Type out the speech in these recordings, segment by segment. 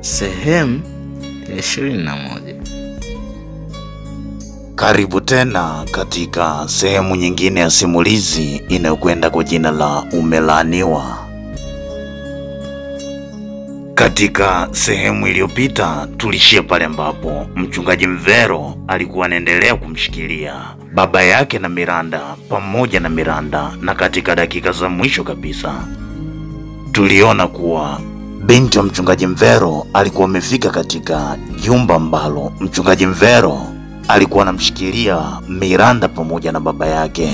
Sehemu ya ishirini na moja. Karibu tena katika sehemu nyingine ya simulizi inayokwenda kwa jina la Umelaaniwa. Katika sehemu iliyopita tulishia pale ambapo mchungaji Mvero alikuwa anaendelea kumshikilia baba yake na Miranda pamoja na Miranda, na katika dakika za mwisho kabisa tuliona kuwa binti wa mchungaji Mvero alikuwa amefika katika jumba ambalo mchungaji Mvero alikuwa anamshikilia Miranda pamoja na baba yake,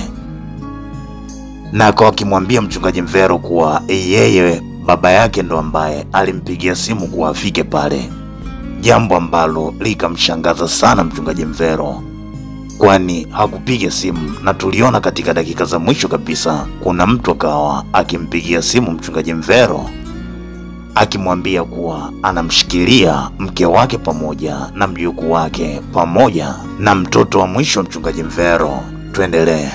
na akawa akimwambia mchungaji Mvero kuwa yeye baba yake ndo ambaye alimpigia simu kuwa afike pale, jambo ambalo likamshangaza sana mchungaji Mvero, kwani hakupiga simu. Na tuliona katika dakika za mwisho kabisa kuna mtu akawa akimpigia simu mchungaji Mvero akimwambia kuwa anamshikilia mke wake pamoja na mjukuu wake pamoja na mtoto wa mwisho wa mchungaji Mvero. Tuendelee.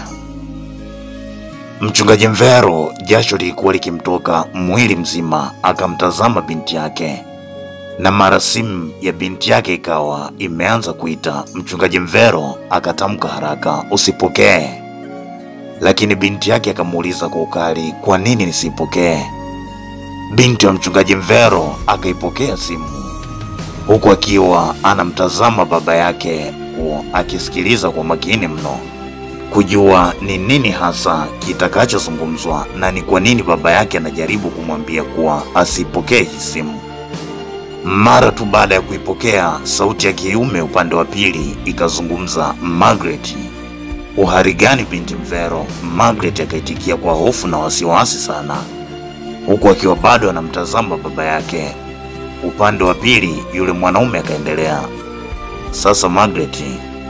Mchungaji Mvero jasho lilikuwa likimtoka mwili mzima, akamtazama binti yake, na mara simu ya binti yake ikawa imeanza kuita. Mchungaji Mvero akatamka haraka, usipokee, lakini binti yake akamuuliza kwa ukali, kwa nini nisipokee? Binti wa mchungaji Mvero akaipokea simu huku akiwa anamtazama baba yake huo, akisikiliza kwa makini mno kujua ni nini hasa kitakachozungumzwa na ni kwa nini baba yake anajaribu kumwambia kuwa asipokee hii simu. Mara tu baada ya kuipokea, sauti ya kiume upande wa pili ikazungumza, Margaret, uhari gani binti Mvero? Margaret akaitikia kwa hofu na wasiwasi sana huku akiwa bado anamtazama baba yake. Upande wa pili, yule mwanaume akaendelea, sasa Margaret,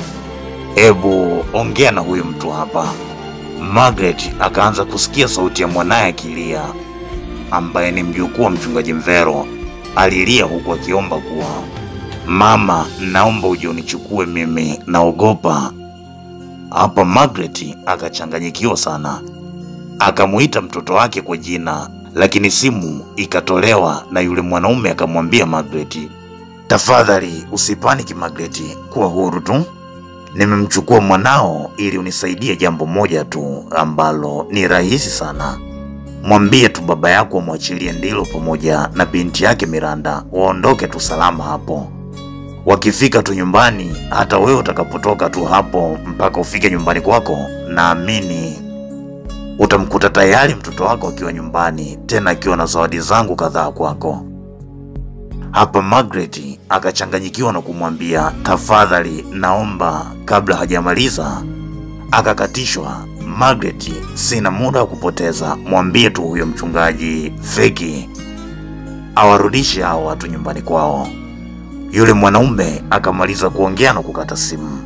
ebu ongea na huyu mtu hapa. Margaret akaanza kusikia sauti ya mwanaye akilia, ambaye ni mjukuu wa mchungaji Mvero. Alilia huku akiomba kuwa, mama, naomba uje unichukue mimi, naogopa. Hapa Margaret akachanganyikiwa sana, akamuita mtoto wake kwa jina lakini simu ikatolewa na yule mwanaume akamwambia Margaret, tafadhali usipaniki Margaret, kuwa huru tu. Nimemchukua mwanao ili unisaidie jambo moja tu ambalo ni rahisi sana. Mwambie tu baba yako amwachilie Ndilo pamoja na binti yake Miranda waondoke tu salama hapo. Wakifika tu nyumbani, hata wewe utakapotoka tu hapo mpaka ufike nyumbani kwako, naamini utamkuta tayari mtoto wako akiwa nyumbani, tena akiwa na zawadi zangu kadhaa kwako. Hapa Margaret akachanganyikiwa na kumwambia tafadhali, naomba. Kabla hajamaliza akakatishwa. Margaret, sina muda wa kupoteza, mwambie tu huyo mchungaji feki awarudishe hao watu nyumbani kwao. Yule mwanaume akamaliza kuongea na kukata simu.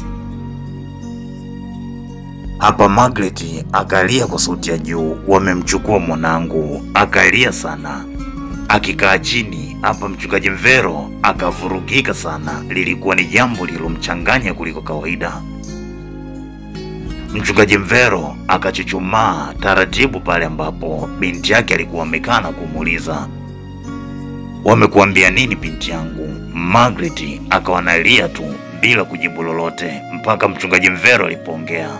Hapa Margaret akalia kwa sauti ya juu, wamemchukua mwanangu. Akalia sana akikaa chini. Hapa mchungaji Mvero akavurugika sana, lilikuwa ni jambo lililomchanganya kuliko kawaida. Mchungaji Mvero akachuchumaa taratibu pale ambapo binti yake alikuwa amekaa na kumuuliza, wamekuambia nini binti yangu? Margaret akawa analia tu bila kujibu lolote mpaka mchungaji Mvero alipoongea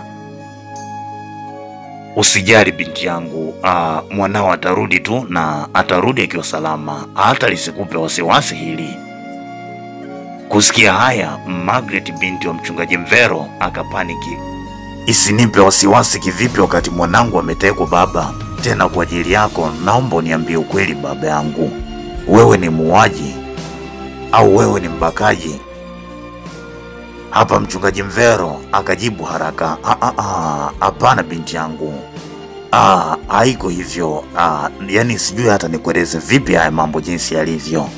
Usijali binti yangu, aa, mwanao atarudi tu na atarudi akiwa salama, hata lisikupe wasiwasi hili. Kusikia haya, Margaret binti wa mchungaji Mvero akapaniki. Isinipe wasiwasi kivipi wakati mwanangu ametekwa baba? Tena kwa ajili yako, naomba uniambie ukweli baba yangu, wewe ni muuaji au wewe ni mbakaji? Hapa mchungaji Mvero akajibu haraka, hapana binti yangu, ah, haiko hivyo. Ah, yani sijui hata nikueleze vipi haya mambo jinsi yalivyo.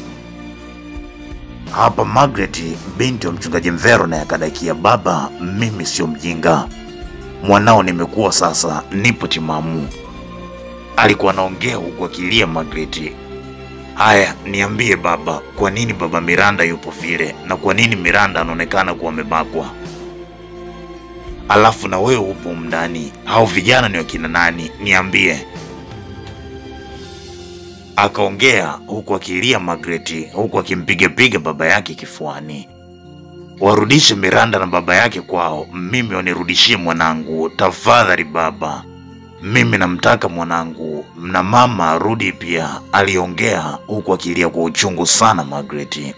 Hapa Margaret binti wa mchungaji Mvero naye akadakia, baba, mimi sio mjinga, mwanao nimekuwa sasa, nipo timamu. Alikuwa anaongea huku akilia Margaret. Haya, niambie baba, kwa nini baba Miranda yupo vile, na kwa nini Miranda anaonekana kuwa amebakwa? Alafu na wewe upo mndani, hao vijana ni wakina nani? Niambie. akaongea huku akilia Margaret, huku akimpigapiga baba yake kifuani. Warudishe Miranda na baba yake kwao, mimi wanirudishie mwanangu tafadhali baba, mimi namtaka mwanangu, na mama arudi pia, aliongea huku akilia kwa uchungu sana Margaret,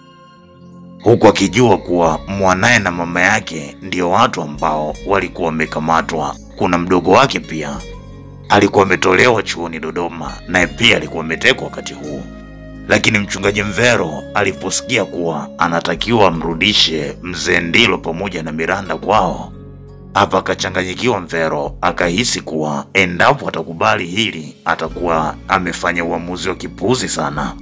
huku akijua kuwa mwanaye na mama yake ndio watu ambao walikuwa wamekamatwa. Kuna mdogo wake pia alikuwa ametolewa chuoni Dodoma, naye pia alikuwa ametekwa wakati huu. Lakini mchungaji Mvero aliposikia kuwa anatakiwa amrudishe mzee Ndilo pamoja na Miranda kwao, hapa akachanganyikiwa. Mvero akahisi kuwa endapo atakubali hili atakuwa amefanya uamuzi wa kipuuzi sana,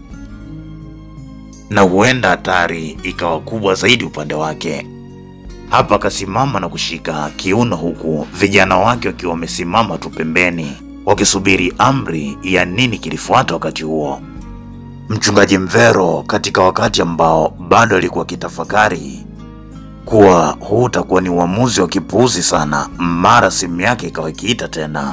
na huenda hatari ikawa kubwa zaidi upande wake. Hapa akasimama na kushika kiuno, huku vijana wake wakiwa wamesimama tu pembeni wakisubiri amri ya nini kilifuata wakati huo. Mchungaji Mvero katika wakati ambao bado alikuwa akitafakari kuwa huu utakuwa ni uamuzi wa kipuuzi sana, mara simu yake ikawa ikiita tena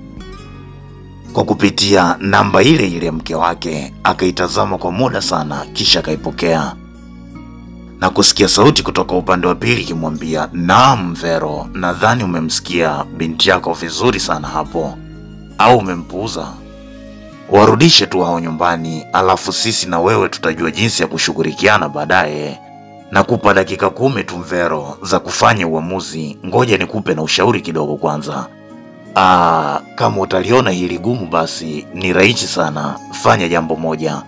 kwa kupitia namba ile ile ya mke wake. Akaitazama kwa muda sana, kisha akaipokea na kusikia sauti kutoka upande wa pili ikimwambia, naam Mvero, nadhani umemsikia binti yako vizuri sana hapo, au umempuuza? Warudishe tu hao nyumbani, alafu sisi na wewe tutajua jinsi ya kushughulikiana baadaye. Nakupa dakika kumi tu Mvero za kufanya uamuzi. Ngoja nikupe na ushauri kidogo kwanza. Aa, kama utaliona hili gumu, basi ni rahisi sana. Fanya jambo moja,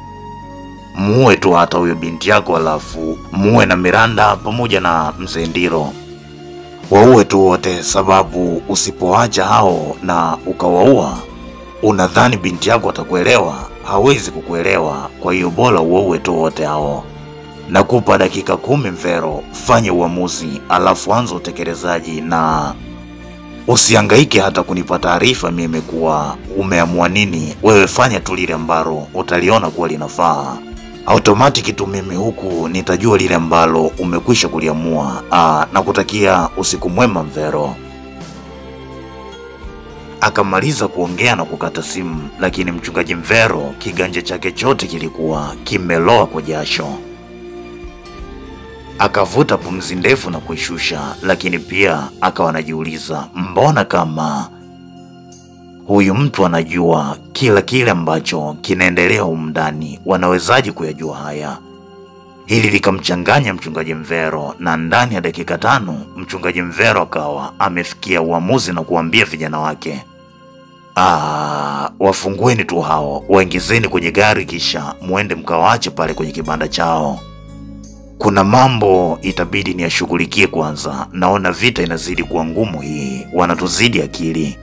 muue tu hata huyo binti yako, alafu muue na Miranda pamoja na mzee Ndiro, waue tu wote, sababu usipoacha hao na ukawaua unadhani binti yako atakuelewa? Hawezi kukuelewa. Kwa hiyo bora uwaue tu wote hao. Nakupa dakika kumi Mvero, fanye uamuzi, alafu anza utekelezaji na usihangaike hata kunipa taarifa mimi kuwa umeamua nini. Wewe fanya tu lile ambalo utaliona kuwa linafaa automatic tu, mimi huku nitajua lile ambalo umekwisha kuliamua. Aa, nakutakia usiku mwema Mvero. Akamaliza kuongea na kukata simu, lakini mchungaji Mvero kiganja chake chote kilikuwa kimeloa kwa jasho. Akavuta pumzi ndefu na kuishusha, lakini pia akawa anajiuliza, mbona kama huyu mtu anajua kila kile ambacho kinaendelea humu ndani, wanawezaje kuyajua haya? Hili likamchanganya mchungaji Mvero, na ndani ya dakika tano mchungaji Mvero akawa amefikia uamuzi na kuambia vijana wake Ah, wafungueni tu hao, waingizeni kwenye gari, kisha muende mkawache pale kwenye kibanda chao. Kuna mambo itabidi niyashughulikie kwanza. Naona vita inazidi kuwa ngumu, hii wanatuzidi akili.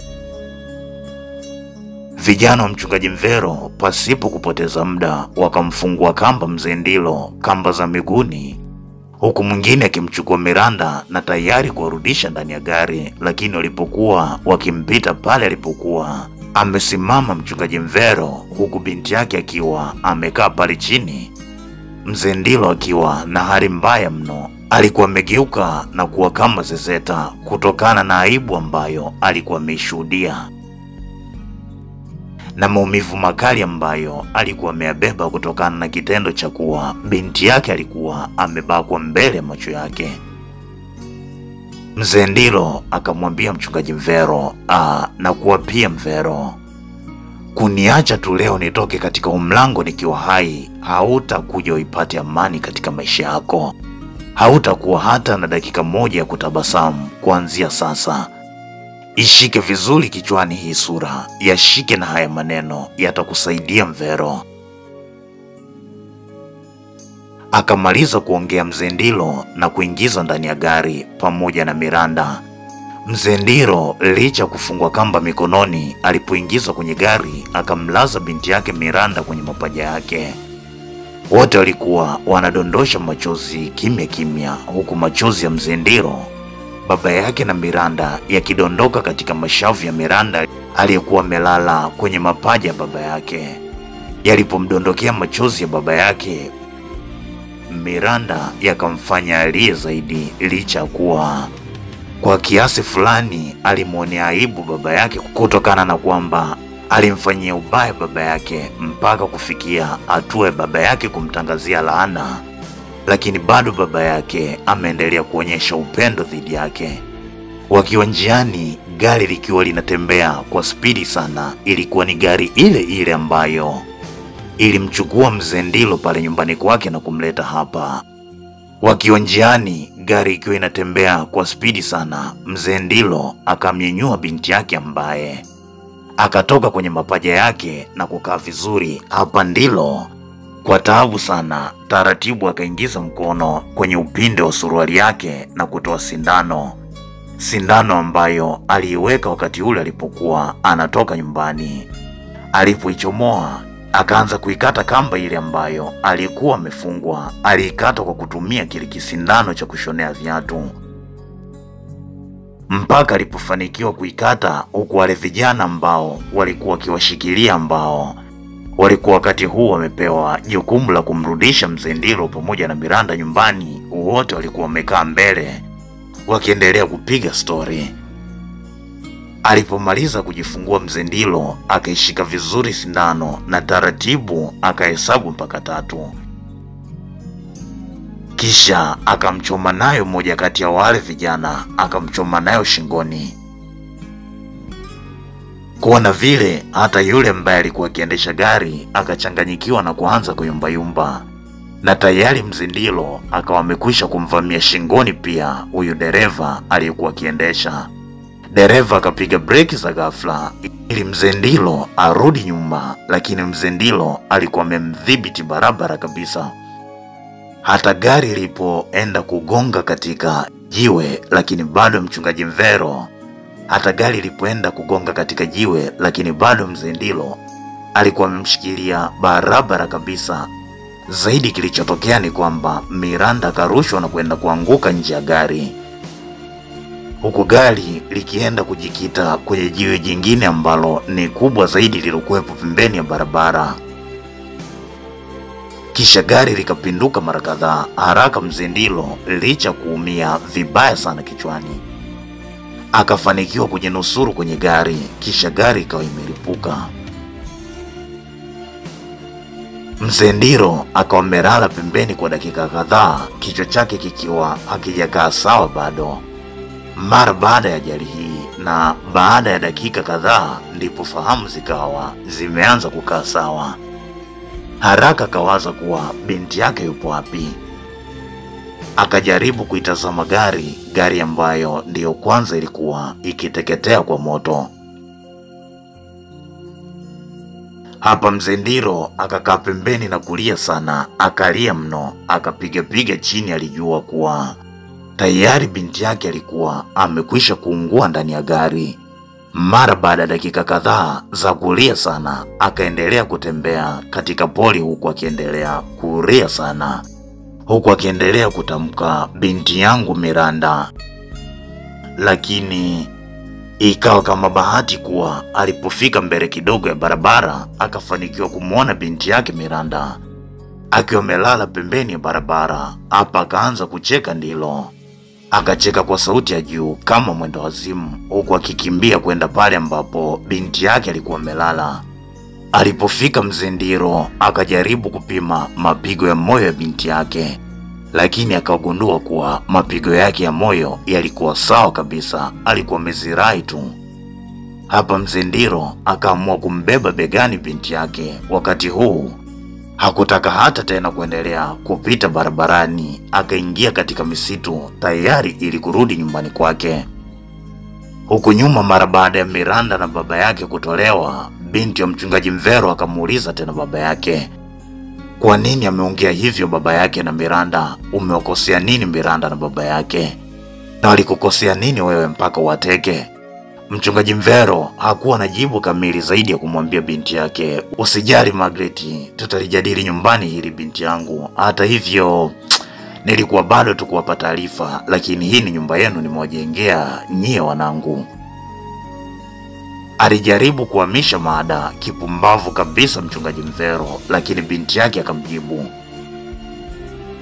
Vijana wa mchungaji Mvero pasipo kupoteza muda wakamfungua kamba mzee Ndilo, kamba za miguuni, huku mwingine akimchukua Miranda na tayari kuwarudisha ndani ya gari. Lakini walipokuwa wakimpita pale alipokuwa amesimama mchungaji Mvero, huku binti yake akiwa amekaa pale chini, mzee Ndilo akiwa na hali mbaya mno, alikuwa amegeuka na kuwa kama zezeta kutokana na aibu ambayo alikuwa ameishuhudia na maumivu makali ambayo alikuwa ameyabeba kutokana na kitendo cha kuwa binti yake alikuwa amebakwa mbele ya macho yake. Mzee Ndilo akamwambia mchungaji Mvero, ah, na kuwa pia Mvero, kuniacha tu leo nitoke katika umlango nikiwa hai, hautakuja uipate amani katika maisha yako. Hautakuwa hata na dakika moja ya kutabasamu kuanzia sasa. Ishike vizuri kichwani hii sura, yashike na haya maneno, yatakusaidia Mvero. Akamaliza kuongea mzee Ndilo na kuingiza ndani ya gari pamoja na Miranda. Mzee Ndilo licha ya kufungwa kamba mikononi, alipoingizwa kwenye gari akamlaza binti yake Miranda kwenye mapaja yake. Wote walikuwa wanadondosha machozi kimya kimya, huku machozi ya mzee Ndilo baba yake na Miranda yakidondoka katika mashavu ya Miranda aliyekuwa amelala kwenye mapaja ya baba yake. Yalipomdondokea machozi ya baba yake, Miranda yakamfanya alie zaidi, licha ya kuwa kwa kiasi fulani alimwonea aibu baba yake kutokana na kwamba alimfanyia ubaya baba yake mpaka kufikia hatua ya baba yake kumtangazia laana, lakini bado baba yake ameendelea kuonyesha upendo dhidi yake. Wakiwa njiani, gari likiwa linatembea kwa spidi sana, ilikuwa ni gari ile ile ambayo ilimchukua mzee Ndilo pale nyumbani kwake na kumleta hapa. Wakiwa njiani, gari ikiwa inatembea kwa spidi sana, mzee Ndilo akamnyenyua binti yake ambaye akatoka kwenye mapaja yake na kukaa vizuri. Hapa Ndilo kwa taabu sana, taratibu akaingiza mkono kwenye upinde wa suruali yake na kutoa sindano, sindano ambayo aliiweka wakati ule alipokuwa anatoka nyumbani. Alipoichomoa akaanza kuikata kamba ile ambayo alikuwa amefungwa. Aliikata kwa kutumia kile kisindano cha kushonea viatu mpaka alipofanikiwa kuikata, huku wale vijana ambao walikuwa wakiwashikilia, ambao walikuwa wakati huu wamepewa jukumu la kumrudisha mzee Ndilo pamoja na Miranda nyumbani, wote walikuwa wamekaa mbele wakiendelea kupiga stori. Alipomaliza kujifungua mzee Ndilo akaishika vizuri sindano na taratibu akahesabu mpaka tatu, kisha akamchoma nayo mmoja kati ya wale vijana, akamchoma nayo shingoni. Kuona vile, hata yule ambaye alikuwa akiendesha gari akachanganyikiwa na kuanza kuyumbayumba, na tayari mzee Ndilo akawa amekwisha kumvamia shingoni pia huyu dereva aliyekuwa akiendesha. Dereva akapiga breki za ghafla ili mzee Ndilo arudi nyuma, lakini mzee Ndilo alikuwa amemdhibiti barabara kabisa. Hata gari ilipoenda kugonga katika jiwe, lakini bado mchungaji Mvero, hata gari ilipoenda kugonga katika jiwe, lakini bado mzee Ndilo alikuwa amemshikilia barabara kabisa. Zaidi kilichotokea ni kwamba Miranda akarushwa na kwenda kuanguka nje ya gari huku gari likienda kujikita kwenye jiwe jingine ambalo ni kubwa zaidi lililokuwepo pembeni ya barabara. Kisha gari likapinduka mara kadhaa haraka. Mzee Ndilo licha kuumia vibaya sana kichwani, akafanikiwa kujinusuru kwenye gari, kisha gari ikawa imelipuka. Mzee Ndilo akawa amelala pembeni kwa dakika kadhaa, kichwa chake kikiwa hakijakaa sawa bado. Mara baada ya ajali hii na baada ya dakika kadhaa, ndipo fahamu zikawa zimeanza kukaa sawa. Haraka akawaza kuwa binti yake yupo wapi. Akajaribu kuitazama gari, gari ambayo ndiyo kwanza ilikuwa ikiteketea kwa moto. Hapa mzee Ndilo akakaa pembeni na kulia sana, akalia mno, akapigapiga chini. Alijua kuwa tayari binti yake alikuwa amekwisha kuungua ndani ya gari. Mara baada ya dakika kadhaa za kulia sana, akaendelea kutembea katika pori, huku akiendelea kulia sana, huku akiendelea kutamka binti yangu Miranda. Lakini ikawa kama bahati kuwa alipofika mbele kidogo ya barabara, akafanikiwa kumwona binti yake Miranda akiwa amelala pembeni ya barabara. Hapa akaanza kucheka Ndilo akacheka kwa sauti ya juu kama mwendo wazimu, huku akikimbia kwenda pale ambapo binti yake alikuwa amelala. Alipofika mzee Ndilo akajaribu kupima mapigo ya moyo ya binti yake, lakini akagundua kuwa mapigo yake ya moyo yalikuwa sawa kabisa, alikuwa amezirai tu. Hapa mzee Ndilo akaamua kumbeba begani binti yake. Wakati huu hakutaka hata tena kuendelea kupita barabarani, akaingia katika misitu tayari ili kurudi nyumbani kwake. Huku nyuma, mara baada ya Miranda na baba yake kutolewa, binti ya mchungaji Mvero akamuuliza tena baba yake, kwa nini ameongea hivyo baba yake na Miranda? Umewakosea nini Miranda na baba yake, na walikukosea nini wewe mpaka wateke? Mchungaji Mvero hakuwa na jibu kamili zaidi ya kumwambia binti yake, usijali Margaret, tutalijadili nyumbani hili binti yangu. Hata hivyo nilikuwa bado tu kuwapa taarifa, lakini hii ni nyumba yenu, nimewajengea nyie wanangu. Alijaribu kuhamisha mada kipumbavu kabisa mchungaji Mvero, lakini binti yake akamjibu,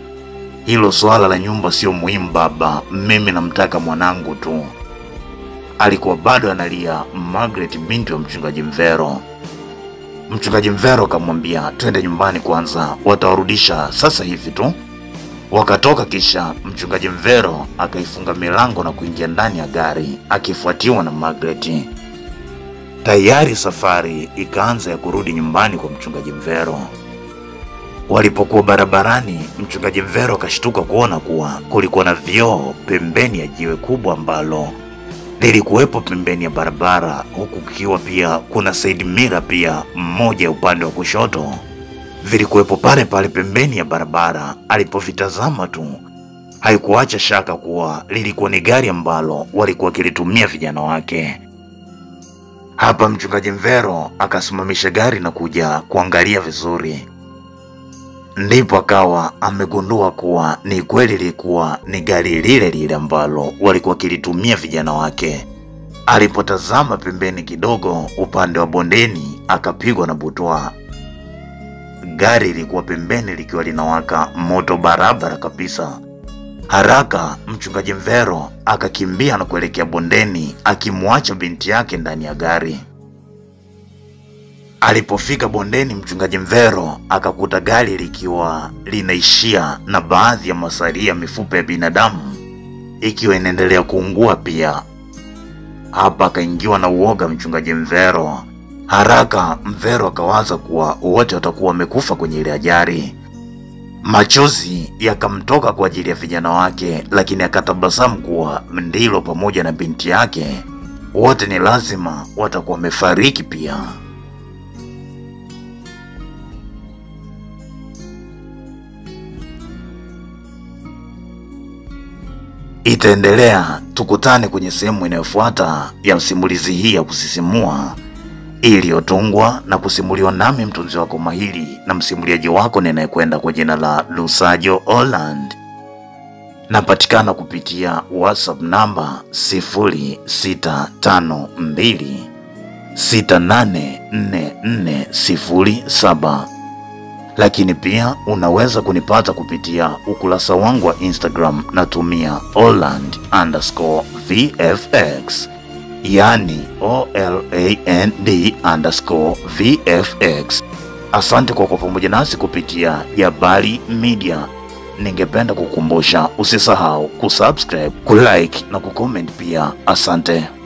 hilo swala la nyumba sio muhimu baba, mimi namtaka mwanangu tu. alikuwa bado analia Margaret, binti wa mchungaji Mvero. Mchungaji Mvero akamwambia twende nyumbani kwanza, watawarudisha sasa hivi tu. Wakatoka, kisha mchungaji Mvero akaifunga milango na kuingia ndani ya gari akifuatiwa na Margaret. Tayari safari ikaanza ya kurudi nyumbani kwa mchungaji Mvero. Walipokuwa barabarani, mchungaji Mvero akashtuka kuona kuwa kulikuwa na vioo pembeni ya jiwe kubwa ambalo lilikuwepo pembeni ya barabara, huku kukiwa pia kuna side mirror pia mmoja upande wa kushoto vilikuwepo pale pale pembeni ya barabara. Alipovitazama tu haikuacha shaka kuwa lilikuwa ni gari ambalo walikuwa wakilitumia vijana wake. Hapa mchungaji Mvero akasimamisha gari na kuja kuangalia vizuri, ndipo akawa amegundua kuwa ni kweli lilikuwa ni gari lile lile ambalo walikuwa wakilitumia vijana wake. Alipotazama pembeni kidogo upande wa bondeni, akapigwa na butwa. Gari lilikuwa pembeni likiwa linawaka moto barabara kabisa. Haraka mchungaji Mvero akakimbia na kuelekea bondeni, akimwacha binti yake ndani ya gari. Alipofika bondeni, mchungaji Mvero akakuta gari likiwa linaishia na baadhi ya masalia ya mifupa ya binadamu ikiwa inaendelea kuungua pia. Hapa akaingiwa na uoga mchungaji Mvero. Haraka Mvero akawaza kuwa wote watakuwa wamekufa kwenye ile ajali. Machozi yakamtoka kwa ajili ya vijana wake, lakini akatabasamu kuwa Ndilo pamoja na binti yake wote ni lazima watakuwa wamefariki pia. Itaendelea, tukutane kwenye sehemu inayofuata ya simulizi hii ya kusisimua iliyotungwa na kusimuliwa nami mtunzi wako mahiri na msimuliaji wako ninayekwenda kwa jina la Lusajo Holland. Napatikana kupitia WhatsApp namba 0652 684407 lakini pia unaweza kunipata kupitia ukurasa wangu wa Instagram natumia Holland underscore VFX yani OLAND underscore VFX. Asante kwa kuwa pamoja nasi kupitia Jabali Media. Ningependa kukumbusha usisahau kusubscribe, kulike na kucomment pia. Asante.